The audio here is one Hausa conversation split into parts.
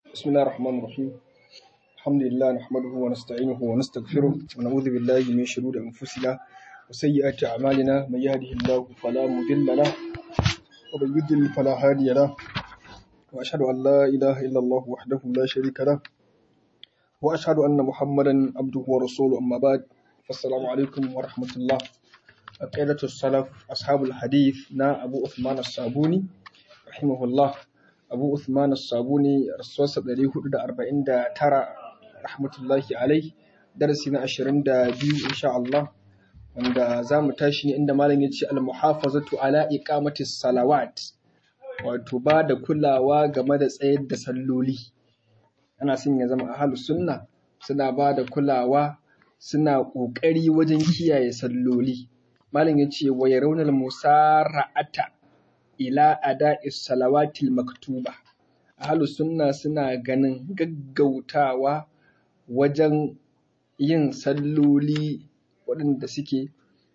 بسم الله الرحمن الرحيم الحمد لله نحمده ونستعينه ونستغفره ونعوذ بالله من شرور أنفسنا وسيئات أعمالنا من يهده الله فلا مضل له ومن يضلل فلا هادي له وأشهد أن لا إله إلا الله وحده لا شريك له وأشهد أن محمدا عبده ورسوله أما بعد فالسلام عليكم ورحمة الله عقيدة السلف أصحاب الحديث نا أبو عثمان الصابوني رحمه الله abu Uthman sabuni rasuwarsa 449 rahmatullahi alai darasi na 22 insha Allah wanda za mu tashi ne inda malam ya ce al-muhafazatu ala iqamati salawat wato ba da kulawa game da tsayar da salloli ana son ya zama ahlus sunna suna ba da kulawa suna ƙoƙari wajen kiyaye salloli malam ya ce wa yarawna musara'ata ila ada'is salawatil maktuba ahlu sunna suna ganin gaggautawa wajen yin salloli waɗanda suke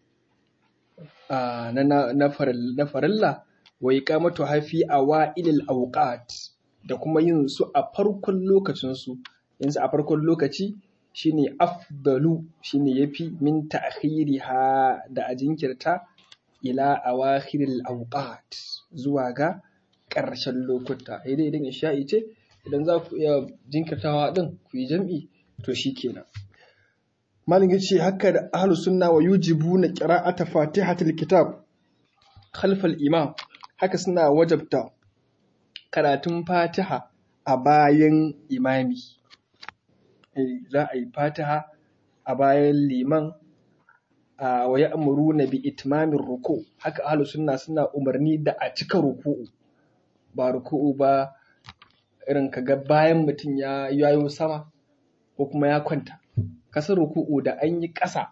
na farilla wa iqamatu hafi awailil awqat da kuma yin su a farkon lokacin su yin su a farkon lokaci shine afdalu shine yafi min ta'khiriha da a jinkirta ila awakhiril awqat zuwa ga ƙarshen lokuta dai idan isha'i ce idan za ku iya jinkirtawa din ku yi jam'i to shikenan malin yace haka da ahlus sunna wa yujibuna qira'ata fatihatil kitab khalfal imam haka suna wajabta karatun fatiha a bayan imami za a yi fatiha a bayan liman wa ya'muruna bi itmamin ruku haka ahlus sunna suna umarni da a cika ruku'u ba ruku'u ba irin kaga bayan mutum ya yayo sama ko kuma ya kwanta kasar ruku'u da an yi ƙasa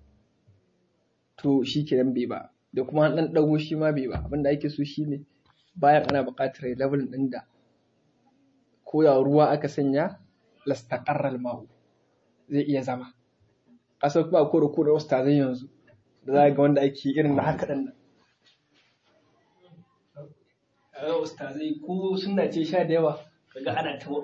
to shi kenan bai ba da kuma an ɗan ɗago shi ma bai ba abinda ake so shine bayan ana buƙatar level ɗin da ko da ruwa aka sanya lastaqarral ma'u zai iya zama kasar kuma ko da da wasu tazan yanzu da za ga wanda ake irin na haka ɗan nan a ga wasu tazai ko suna ce sha da yawa kaga ana ta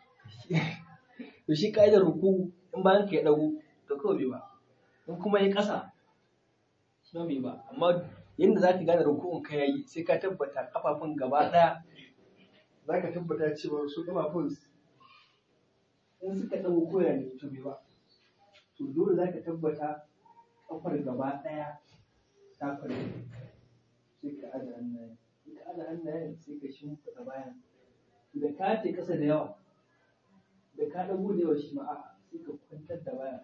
to shi ka'idar ruku in bayan ka ya ɗago to kawai bai ba in kuma ya ƙasa shi bai ba amma yadda za ka gane rukun ka yayi sai ka tabbata kafafun gaba ɗaya za ka tabbata cewa su kafafun in suka ɗago koya ne to bai ba to dole za ka tabbata kafar gaba ɗaya ta kware sai ka aza hannayen sai ka aza hannayen sai ka shimfiɗa bayan da ka ce ƙasa da yawa da ka ɗago da yawa shi ma a'a sai ka kwantar da bayan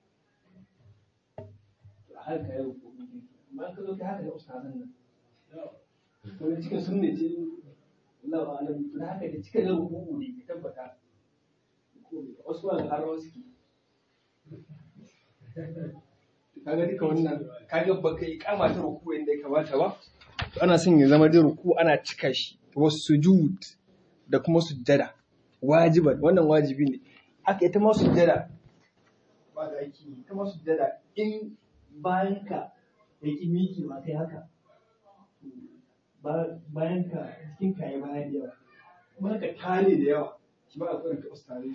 a har ka yi rukuni ne amma ka zo ka haka da ustazan nan to da cikin sunne ce Allah ba alam to haka da cikin ruku'u ne ka tabbata wasu ba har wasu ke kaga duka wannan kaga baka yi kama ta ruku inda ya kamata ba to ana son ya zama da ruku ana cika shi wasu sujud da kuma sujjada wajiban wannan wajibi ne haka ita ma sujjada ba da aiki ita ma sujjada in bayan ka ya ki miki ma kai haka bayan ka cikin ka ya bayan da yawa kuma ka tare da yawa shi ba a tsoron ka ustare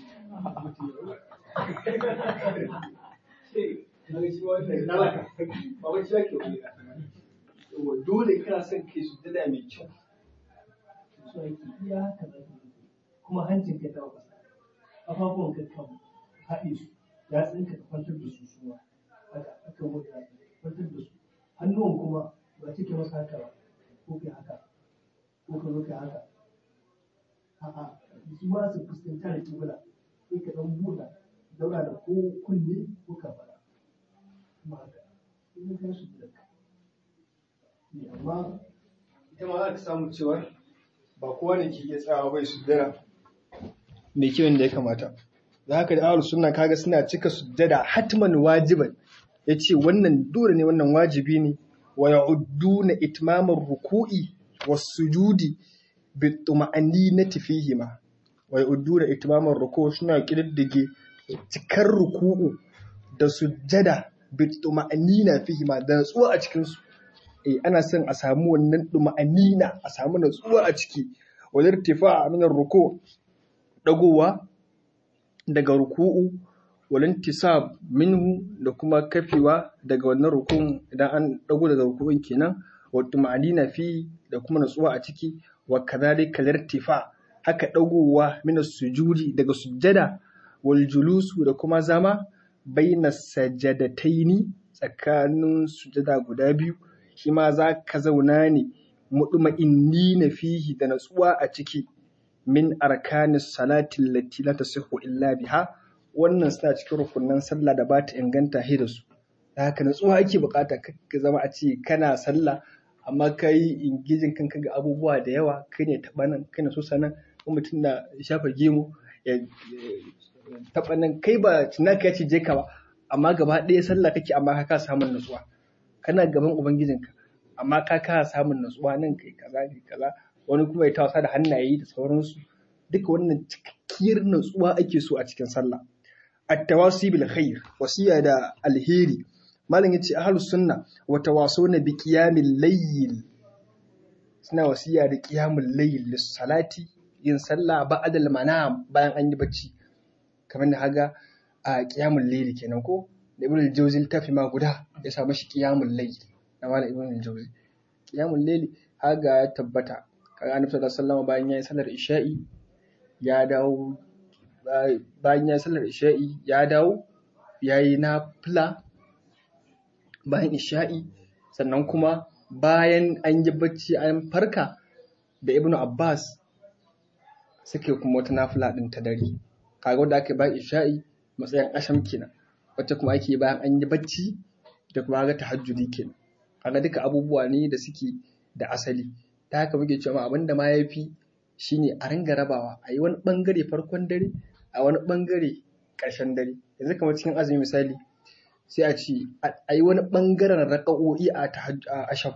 dole kana son kai su dada mai kyau su ake iya haka da kuma hancin ka tawa kasa kafafuwan ka kan haɗe su ya tsinka ka kwantar da su suma haka aka wuce kwantar da su hannuwan kuma ba cike masa haka ba ko kai haka ko ka zo kai haka a'a su ma su fuskanta da kibla sai ka dan buɗa daura da ko kunne ko kafara kuma haka in ka su da ne amma ita ma za ka samu cewa ba kowa ne ke iya tsawa bai sujjada mai kyau da ya kamata da haka da ahlus sunna kaga suna cika sujjada hatman wajiban yace wannan dole ne wannan wajibi ne wa ya'udduna itmamar ruku'i was sujudi bi tuma'aninati fihima wa ya'udduna itmamar ruku' suna kididdige cikar ruku'u da sujjada bi tuma'anina fihima da natsuwa a cikin su eh ana son a samu wannan tuma'anina a samu natsuwa a ciki wal irtifa min ruku dagowa daga ruku'u walintisab minhu da kuma kafewa daga wannan rukun idan an dago daga rukun kenan wa tumanina fi da kuma natsuwa a ciki wa kadhalika lirtifa haka dagowa min sujudi daga sujjada wal julusu da kuma zama baina sajadataini tsakanin sujjada guda biyu shi ma za ka zauna ne mutma'inni na fihi da natsuwa a ciki min arkanis salati allati la tasihhu illa biha wannan suna cikin rukunan sallah da ba ta inganta he da su da haka natsuwa ake bukata ka zama a ce kana sallah amma ka yi ingijin kanka ga abubuwa da yawa kai ne taɓa nan kai ne so sanan ko mutum na shafa gemu ya taɓa nan kai ba cinaka ya ce je ka ba amma gaba ɗaya sallah kake amma ka ka samun natsuwa kana gaban ubangijinka amma ka ka samun natsuwa nan kai kaza kai kaza wani kuma ya tawasa da hannaye da sauransu duka wannan cikakkiyar natsuwa ake so a cikin sallah at-tawasi bil khair wasiya da alheri malam yace ahlus sunna wa tawasawna bi qiyamil layl suna wasiya da qiyamul layl lis salati yin sallah ba'da al manam bayan an yi bacci kamar da haga a qiyamul layl kenan ko da ibn al-jawzi tafi ma guda ya sa mashi qiyamul layl na malam ibn al-jawzi qiyamul layl haga ya tabbata kaga annabi sallallahu alaihi wasallam bayan yayin sallar isha'i ya dawo bayan ya sallar isha'i ya dawo ya yi nafila bayan isha'i sannan kuma bayan an yi bacci an farka da ibnu abbas suke kuma wata nafila ɗin ta dare kaga wanda ake bayan isha'i matsayin asham kenan wacce kuma ake bayan an yi bacci da kuma ga tahajjudi kenan kaga duka abubuwa ne da suke da asali ta haka muke cewa abinda ma ya fi shine a ringa rabawa a yi wani bangare farkon dare a wani bangare ƙarshen dare yanzu kamar cikin azumi misali sai a ce a yi wani bangaren raƙa'o'i a asham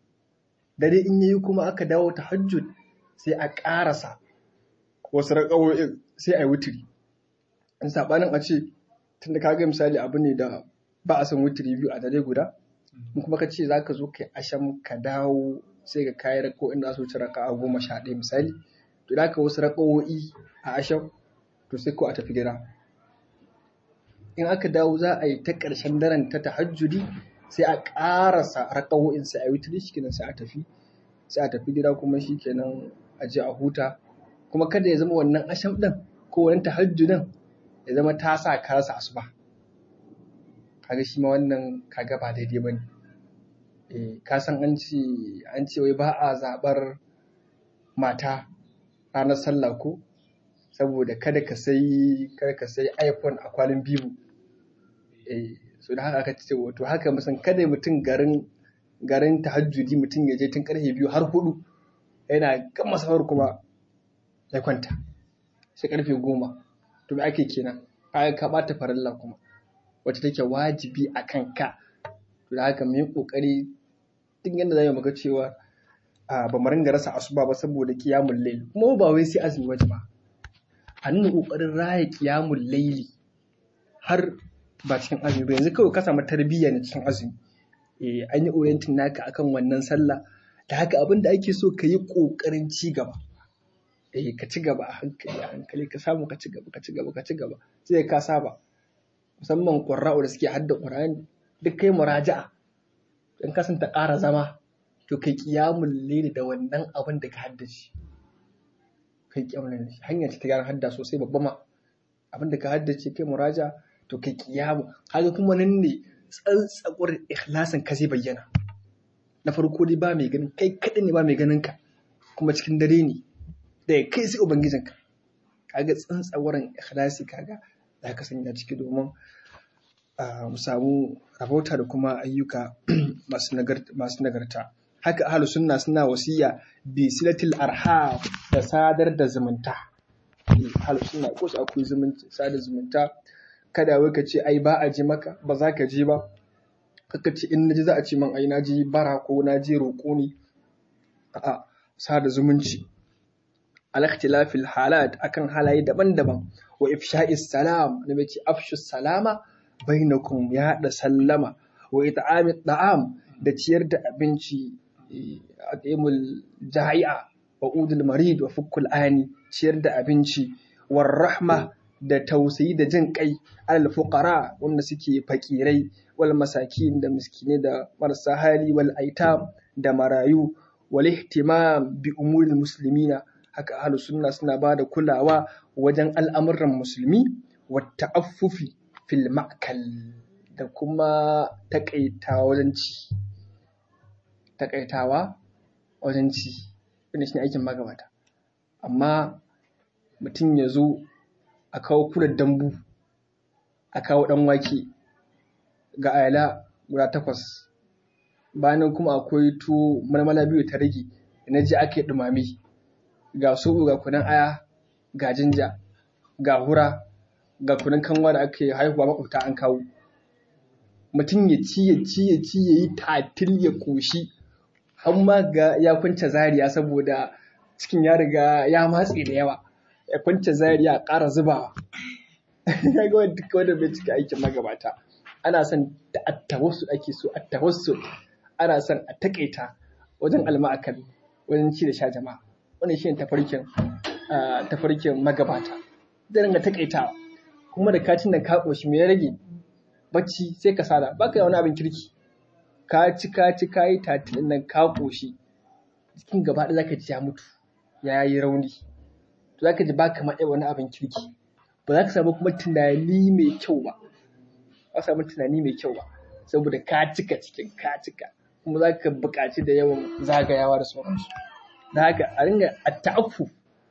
dare in yayi kuma aka dawo tahajjud sai a ƙarasa wasu raƙa'o'in sai a yi wutiri in saɓanin a ce tunda ka ga misali abu ne da ba a son wutiri biyu a dare guda in kuma ka ce za ka zo kai asham ka dawo sai ka kayi raƙa'o'in da su wuce raka'a goma sha ɗaya misali to da ka wasu raƙa'o'i a asham to sai ko a tafi gida in aka dawo za a yi ta ƙarshen daren ta tahajjudi sai a ƙarasa raƙa'o'in sai a yi wutiri shikenan sai a tafi sai a tafi gida kuma shikenan a je a huta kuma kada ya zama wannan asham ɗin ko wani tahajjudin ya zama ta sa ka rasa asuba kaga shi ma wannan kaga ba daidai bane eh ka san an ce an ce wai ba a zabar mata ranar sallah ko saboda kada ka sai kada ka sai iPhone a kwalin bibu eh so da haka aka ce wato haka musan kada mutum garin garin tahajjudi mutum ya je tun karfe biyu har hudu yana gama safar kuma ya kwanta sai karfe goma to me ake kenan kaga ka bata farilla kuma wacce take wajibi a kanka to da haka mu yi kokari duk yadda zamu muga cewa ba mu ringa rasa asuba ba saboda qiyamul layl kuma ba wai sai azumi waje ba a nuna kokarin raya qiyamul layli har ba cikin azumi ba yanzu kawai ka samu tarbiyya ne cikin azumi eh an yi orienting naka akan wannan sallah da haka abin da ake so ka yi kokarin ci gaba eh ka ci gaba a hankali a hankali ka samu ka ci gaba ka ci gaba ka ci gaba sai ka saba musamman ƙwarra'u da suke hadda ƙur'ani duk kai muraja'a in ka ta ƙara zama to kai ƙiyamun lili da wannan abin da ka haddace kai ƙiyamun lili hanyar ta gyara hadda sosai babba ma abin da ka haddace kai muraja to kai ƙiyamu kaga kuma nan ne tsantsakwar ikhlasin ka zai bayyana na farko dai ba mai ganin kai kaɗai ne ba mai ganin ka kuma cikin dare ne da kai sai ubangijinka kaga tsantsawarin ikhlasi kaga za ka sanya ciki domin mu samu rahota da kuma ayyuka masu nagarta haka ahlus sunna suna wasiya bi silatil arham da sadar da zumunta ahlus sunna ko su akwai zumunta sadar zumunta kada wai ka ce ai ba a je maka ba za ka je ba kaka ce in naji za a ce man ai naji bara ko naji roƙo ne a'a sada zumunci al ikhtilafil halat akan halaye daban-daban wa ifsha'is salam annabi ce afshu salama bainakum ya da sallama wa it'ami da'am da ciyar da abinci atimul jahi'a wa udul marid wa fukkul ani ciyar da abinci war rahma da tausayi da jin kai alal fuqara wanda suke fakirai wal masakin da miskinai da marasa hali wal aitam da marayu wal ihtimam bi umuril muslimina haka ahlus sunna suna ba da kulawa wajen al'amuran musulmi wa ta'affufi fil ma'kal da kuma takaitawa wajen ci takaitawa wajen ci wannan shine aikin magabata amma mutum ya zo a kawo kulan dambu a kawo ɗan wake ga ayala guda takwas bayan kuma akwai tuwo marmala biyu ta rage na ji ake ɗumame ga soɓo ga kunan aya ga jinja ga hura ga kunan kanwa da ake haihuwa makwabta an kawo mutum ya ci ya ci ya ci ya yi tatil ya koshi har ma ga ya kwance zariya saboda cikin ya riga ya matse da yawa ya kwance zariya a ƙara zubawa ya ga wanda wanda bai cika aikin magabata ana son da attawassul ake so attawassul ana son a takaita wajen alma'akal wajen ci da sha jama'a wannan shine tafarkin tafarkin magabata zai ringa takaitawa kuma da katin da ka koshi me ya rage bacci sai ka sada baka da wani abin kirki ka ci ka ci ka yi tatilin nan ka koshi cikin gaba ɗaya zaka ji ya mutu ya yi rauni to zaka ji baka ma wani abin kirki ba za ka samu kuma tunani mai kyau ba ba samu tunani mai kyau ba saboda ka cika cikin ka cika kuma za ka buƙaci da yawan zagayawa da sauransu da haka a ringa a ta'affu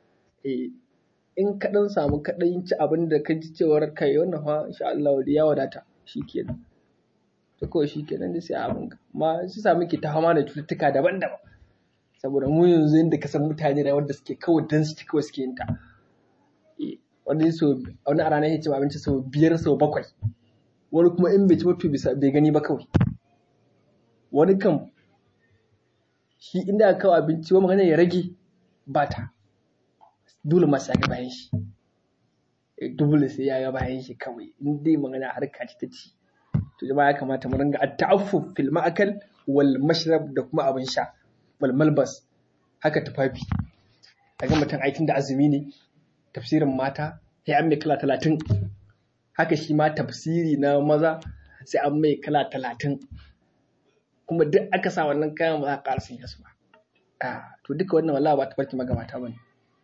in ka ɗan samu ka ɗan ci abin da ka ji cewar kai wannan fa insha Allah ya wadata shikenan to kawai shikenan da sai abin ka amma su sami ke ta fama da cututtuka daban-daban saboda mu yanzu inda ka san mutane da wanda suke kawai dan su kawai suke yin ta wani so wani a ranar ya ci abinci sau biyar sau bakwai wani kuma in bai ci mutu bisa bai gani ba kawai wani kan shi inda aka kawo abinci wani magana ya rage ba ta dole masu ya ga bayan shi dole sai ya ga bayan shi kawai in dai magana harka ce ta ci to jama'a ya kamata mu ringa at-ta'affuf fil ma'akal wal mashrab da kuma abin sha wal malbas haka tufafi kaga mutum aikin da azumi ne tafsirin mata sai an mai kala talatin haka shi ma tafsiri na maza sai an mai kala talatin kuma duk aka sa wannan kayan ba za a ƙara sun yasu ba to duka wannan wallahi ba ta farki magabata ba ne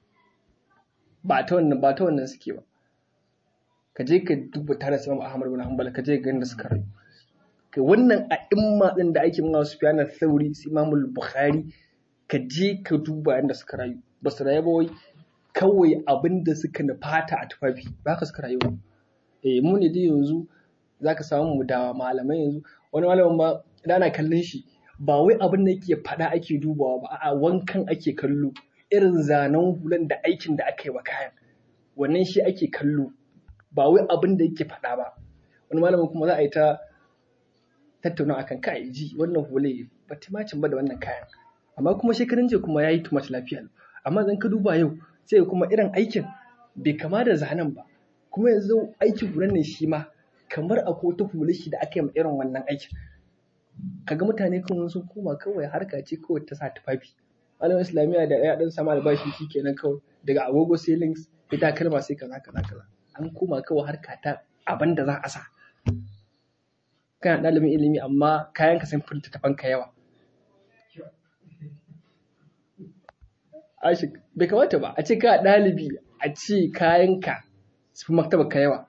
ba ta wannan ba ta wannan suke ba ka je ka duba tare da Imam Ahmad bin Hanbal ka je ga inda suka rayu kai wannan a imma din da ake mawa Sufyan al-Thawri su Imam al-Bukhari ka je ka duba inda suka rayu ba su rayu ba wai kawai abin da suka nufata a tufafi ba ka suka rayu ba eh mu ne dai yanzu zaka samu mu da malamai yanzu wani malamin ma idan ana kallon shi ba wai abin da yake faɗa ake dubawa ba a'a wankan ake kallo irin zanen hulan da aikin da aka yi wa kayan wannan shi ake kallo ba wai abin da yake faɗa ba wani malamin kuma za a yi ta tattauna akan kai ji wannan hule ba timacin ba da wannan kayan amma kuma shekarun jiya kuma ya yi tumat lafiya amma zan ka duba yau sai kuma irin aikin bai kama da zanen ba kuma yanzu aikin hulan ne shi ma kamar akwai wata hula shi da aka yi irin wannan aikin kaga mutane kawai sun koma kawai harka ce kawai ta sa tufafi malamin islamiyya da ya dan sama albashi shi kenan kawai daga agogo sai links ita kalma sai kaza kaza kaza an koma kawai harka ta abin da za a sa kana ɗalibin ilimi amma kayan ka sun furta tafan ka yawa Ashik, bai kamata ba a ce ka ɗalibi a ce kayan ka su fi maktaba ka yawa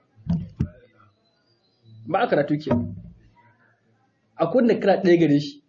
ba a karatu ke a kunna kira ɗaya gare shi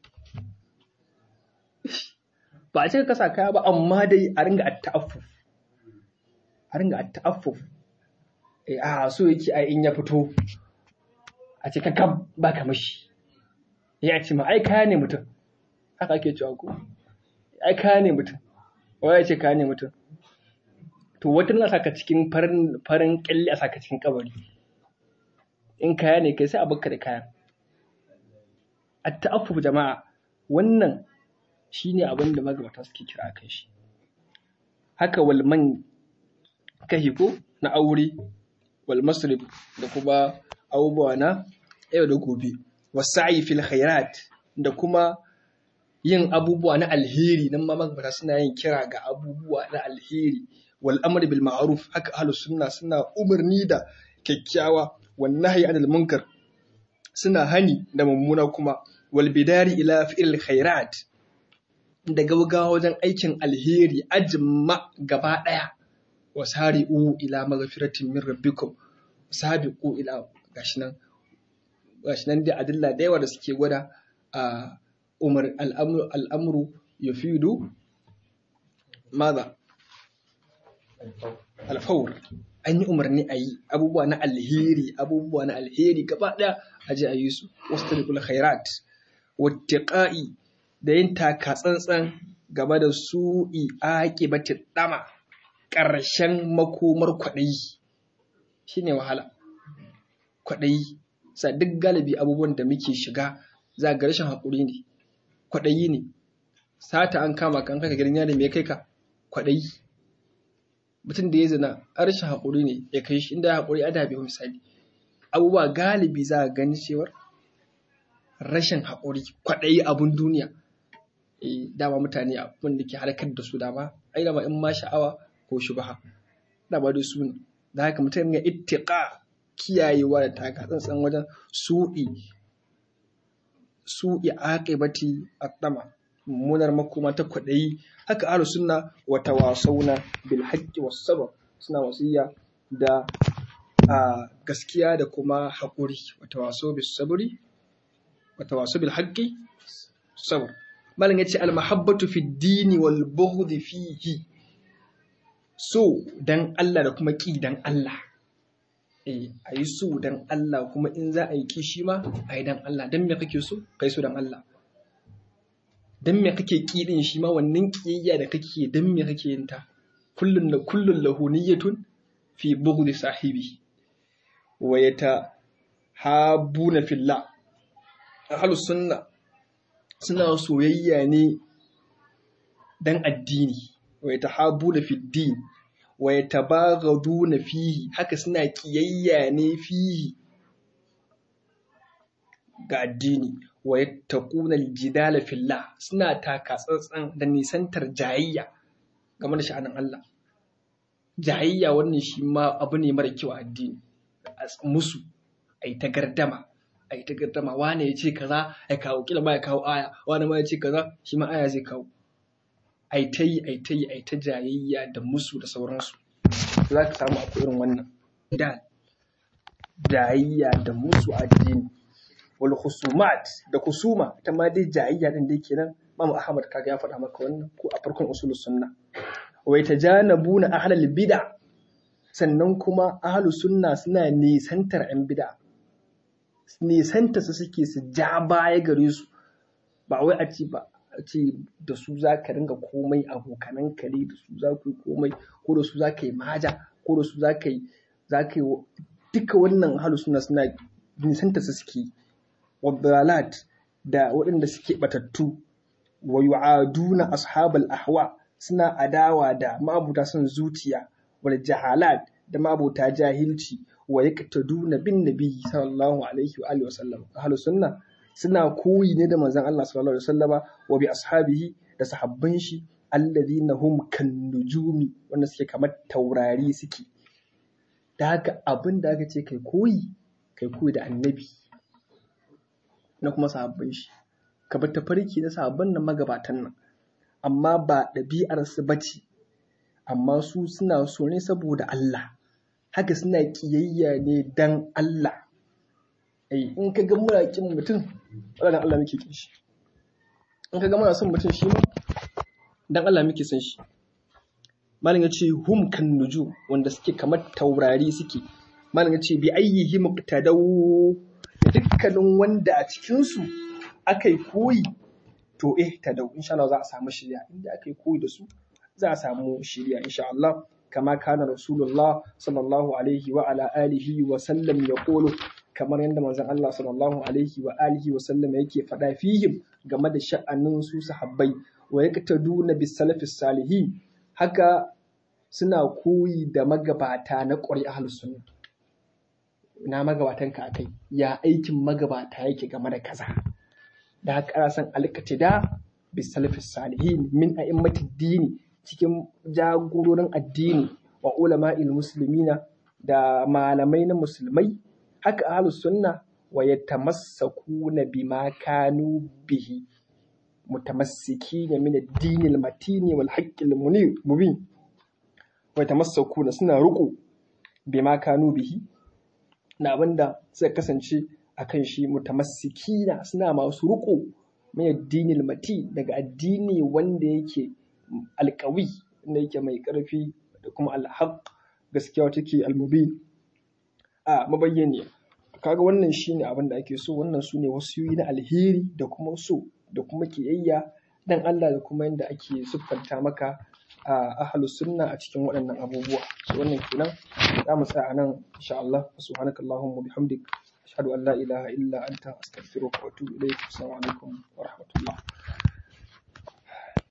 ba a ce ka sa kaya ba amma dai a ringa ta'affuf a ringa ta'affuf eh a so yake ai in ya fito a ce kakab ba ka mashi ya ce ma ai kaya ne mutum haka ake cewa ko ai kaya ne mutum wai ya ce kaya ne mutum to wata na saka cikin farin farin kyalle a saka cikin kabari in kaya ne kai sai a baka da kaya a ta'affuf jama'a wannan shine abin da magabata suke kira kan shi haka walman kahi ko na aure wal masrib da kuma abubuwa na yau da gobe wasa'i fil khairat da kuma yin abubuwa na alheri nan ma magabata suna yin kira ga abubuwa na alheri wal amri bil ma'ruf haka ahlus sunna suna umarni da kyakkyawa wan nahyi anil munkar suna hani da mummuna kuma wal bidari ila fi'il khairat da gaugawa wajen aikin alheri ajma gaba daya wasari'u ila maghfiratin min rabbikum sabiqu ila gashi nan gashi nan da adilla da yawa da suke gwada a umar al'amru al'amru yufidu maza alfawr an yi umarni a yi abubuwa na alheri abubuwa na alheri gaba ɗaya a je a yi su wasu tarikul khairat wattiqa'i da yin taka tsantsan game da su'i aqibati dama ƙarshen makomar kwaɗayi shine wahala kwaɗayi sa duk galibi abubuwan da muke shiga za ga rashin haƙuri ne kwaɗayi ne sata an kama kan kaka gidan yari me kai ka kwaɗayi mutum da ya zina a rashin haƙuri ne ya kai shi inda ya haƙuri ada bai misali abubuwa galibi za a gani cewar rashin haƙuri kwaɗayi abun duniya eh dama mutane abin da ke harkar da su dama ai dama in ma sha'awa ko shubaha dama dai su ne da haka mutum ya ittiqa kiyayewa da taka tsantsan wajen su'i su'i aqibati at-tama mummunar makoma ta kwaɗayi haka ahlus sunna wa tawasawna bil haqqi was sabr suna wasiya da a gaskiya da kuma haƙuri wa tawasaw bis sabri wa tawasaw bil haqqi sabr malam yace al mahabbatu fid dini wal bughd fihi so dan Allah da kuma ki dan Allah eh ayi so dan Allah kuma in za a yi kishi ma ayi dan Allah dan me kake so kai so dan Allah dan me kake kidin shi ma wannan kiyayya da kake dan me kake yin ta kullun la kullun lahu niyyatun fi bughd sahibi wa yata habuna fillah ahlus sunna suna soyayya ne dan addini wa yata habuna fid din wa yatabaghaduna fihi haka suna kiyayya ne fihi ga addini wa yattaquna aljidala fillah suna taka tsantsan da nisantar jayayya game da sha'anin Allah jayayya wannan shi ma abu ne mara kyau a addini musu ai ta gardama ai ta gardama wane ya ce kaza ai kawo kila ma ya kawo aya wane ma ya ce kaza shi ma aya zai kawo ai ta yi ai ta yi ai ta jayayya da musu da sauransu za ka samu akwai irin wannan da jayayya da musu addini wal khusumat da kusuma ita ma dai jayayya din dai kenan Imam Ahmad kaga ya faɗa maka wannan ko a farkon usulus sunna wa yatajanabuna ahlal bid'a sannan kuma ahlu sunna suna nisantar yan bid'a nisanta su suke su ja baya gare su ba wai a ce ba a ce da su za ka ringa komai abokanan kare da su za ku yi komai ko da su za ka yi maja ko da su za ka yi za ka yi duka wannan ahlu sunna suna nisanta su suke wadalat da waɗanda suke batattu wa yu'aduna ashabal ahwa suna adawa da ma'abuta son zuciya wal jahalat da ma'abuta jahilci wa yaqtaduna bin nabi sallallahu alaihi wa alihi wasallam ahlus sunna suna koyi ne da manzon Allah sallallahu alaihi wasallama wa bi ashabihi da sahabban shi alladhina hum kan nujumi wanda suke kamar taurari suke da haka abin da aka ce kai koyi kai koyi da annabi na kuma sahabban shi ka bar tafarki na sahabban nan magabatan nan amma ba ɗabi'ar su bace amma su suna so ne saboda Allah haka suna kiyayya ne dan Allah ai in ka ga muna kin mutum dan Allah muke kin shi in ka ga muna son mutum shi ma dan Allah muke son shi malam yace hum kan nuju wanda suke kamar taurari suke malam yace bi ayyihi muqtadaw dukkanin wanda a cikin su akai koyi to eh tadaw insha Allah za a samu shirya inda akai koyi da su za a samu shirya insha Allah kama kana rasulullah sallallahu alaihi wa ala alihi wa sallam ya kolo kamar yadda manzon Allah sallallahu alaihi wa alihi wa sallam yake faɗa fihim game da sha'anin su sahabbai wa yaqtaduna bis salafis salihin haka suna koyi da magabata na ƙwari ahlus sunna na magabatan ka akai ya aikin magabata yake game da kaza da haka ana son alƙatida bis salafis salihin min a'immatid dini cikin jagororin addini wa ulama'il muslimina da malamai na musulmai haka ahlus sunna wa yatamassakuna bima kanu bihi mutamassikina min ad-din al-matin wal haqq al-mubin wa yatamassakuna suna ruku bima kanu bihi na abinda suka kasance akan shi mutamassikina suna masu ruku min ad-din al-matin daga addini wanda yake alƙawi wanda yake mai ƙarfi da kuma al-haqq gaskiya take al-mubin a mabayyani kaga wannan shine abin da ake so wannan sune wasiyoyi na alheri da kuma so da kuma kiyayya dan Allah da kuma yanda ake siffanta maka a ahlus sunna a cikin waɗannan abubuwa so wannan kenan za mu tsaya nan insha Allah subhanakallahumma bihamdik ashhadu an la ilaha illa anta astaghfiruka wa atubu ilayk assalamu alaikum wa rahmatullah